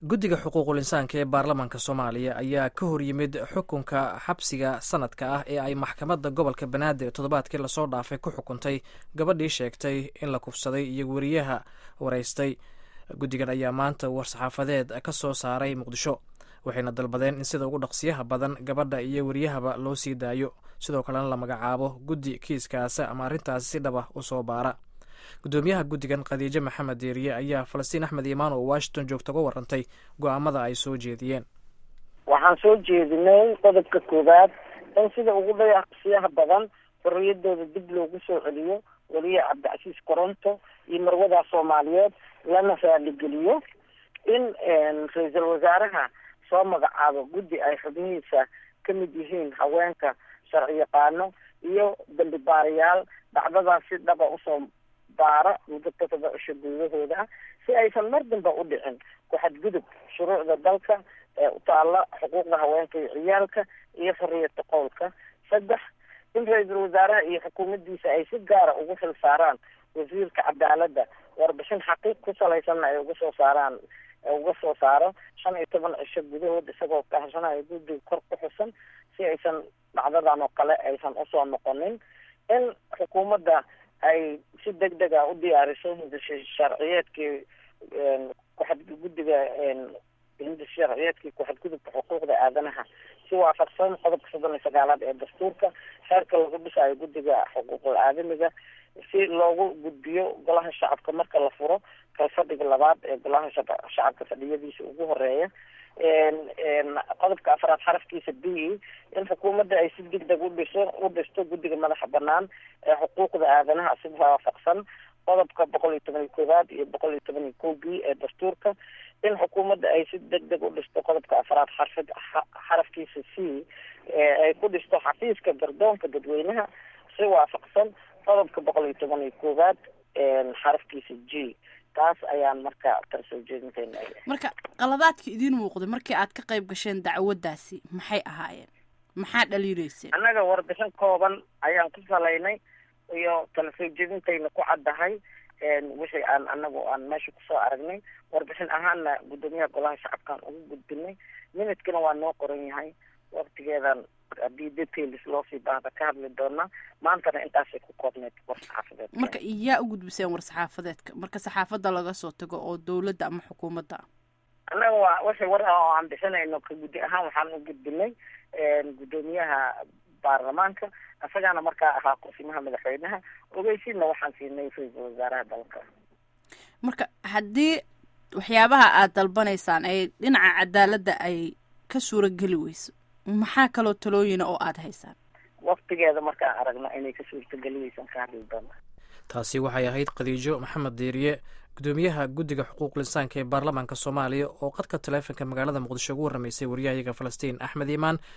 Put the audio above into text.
guddiga xuquuqul insaanka ee baarlamaanka soomaaliya ayaa ka hor yimid xukunka xabsiga sanadka ah ee ay maxkamadda gobolka banaadir toddobaadkii lasoo dhaafay ku xukuntay gabadhii sheegtay in la kufsaday iyo weriyaha waraystay guddigan ayaa maanta war-saxaafadeed ka soo saaray muqdisho waxayna dalbadeen in sida ugu dhaqsiyaha badan gabadha iyo weriyahaba loo sii daayo sidoo kalena la magacaabo guddi kiiskaasa ama arrintaasi si dhaba u soo baara guddoomiyaha guddigan khadiijo maxamed deeriye ayaa falastiin axmed imaan oo washington joogta uga warantay go-aamada ay soo jeediyeen waxaan soo jeedinay qodobka koowaad in sida ugu dhaqsiyaha badan xorriyadooda dib loogu soo celiyo weliye cabdicasiis koronto iyo marwadaa soomaaliyeed lana raaligeliyo in ra-iisul wasaaraha soo magacaabo guddi ay xubnihiisa ka mid yihiin haweenka sharci yaqaano iyo dambi baarayaal dhacdadaas si dhaba usoo baara muddo todoba cisho gudahooda si aysan mar damba u dhicin ku-xadgudub shuruucda dalka ee utaalla xuquuqda haweenka iyo ciyaalka iyo xorriyata qowlka saddex in ra-iisul wasaaraha iyo xukuumaddiisa ay si gaara ugu xil saaraan wasiirka cadaaladda warbixin xaqiiq ku salaysanna ay uga soo saaraan uga soo saaro shan iyo toban cisho gudahood isagoo kahashanayo guddiga kor ku xusan si aysan dhacdadan oo kale aysan usoo noqonin in xukuumadda ay si deg deg a u diyaariso sharciyeedkii kuxad guddiga sharciyeedkii ku-xadgudubka xuquuqda aadanaha si waafaqsan qodobka soddon iyo sagaalaad ee dastuurka xeerka lagu dhisayo guddiga xuquuqul aadamiga si loogu gudbiyo golaha shacabka marka la furo kalfadhiga labaad ee golaha shacabka fadhiyadiisa ugu horeeya qodobka afraad xarafkiisa b in xukuumadda ay si deg deg udhiso u dhisto guddiga madaxa banaan ee xuquuqda aadanaha si waafaqsan qodobka boqol iyo toban iyo koowaad iyo boqol iyo toban iyo ko b ee dastuurka in xukuumadda ay si deg deg u dhisto qodobka afraad xarfid xarafkiisa c ay ku dhisto xafiiska gardoonka dadweynaha si waafaqsan qodobka boqol iyo toban iyo koowaad xarafkiisa g taas ayaan marka tan soo jeedinteena marka qaladaadka idiin muuqday markii aad ka qayb gasheen dacwaddaasi maxay ahaayeen maxaa dhaliireyseen annaga warbixin kooban ayaan ku salaynay iyo tala soo jeedintayna ku caddahay wixii aan anagu aan meesha kusoo aragnay warbixin ahaanna guddoomiyaha golaha shacabkaan ugu gudbinay minidkana waa noo qoran yahay waktigeedan haddii details loosii baahda ka hadli doonaa maantana intaasay ku koobneyd war-saxaafadeed marka yaa u gudbiseen war-saxaafadeedka marka saxaafadda laga soo tago oo dawladda ama xukuumadda ah annaga waa wixii war ah oo aan bixinayno ka guddi ahaan waxaan u gudbinay guddoomiyaha baarlamaanka isagaana markaa ahaa kursimaha madaxweynaha ogeysiinna waxaan siinay ra-iisul wasaaraha dalka marka haddii waxyaabaha aada dalbanaysaan ay dhinaca cadaaladda ay ka suurageli weyso maxaa kaloo talooyina oo aada haysaan waktigeeda markaan aragno inay ka suurtageliyeysan ka hadli doona taasi waxay ahayd khadiijo maxamed diiriye guddoomiyaha guddiga xuquuqul insaanka ee baarlamaanka soomaaliya oo qadka taleefonka magaalada muqdisho ugu warramaysay waryahayaga falastiin axmed iimaan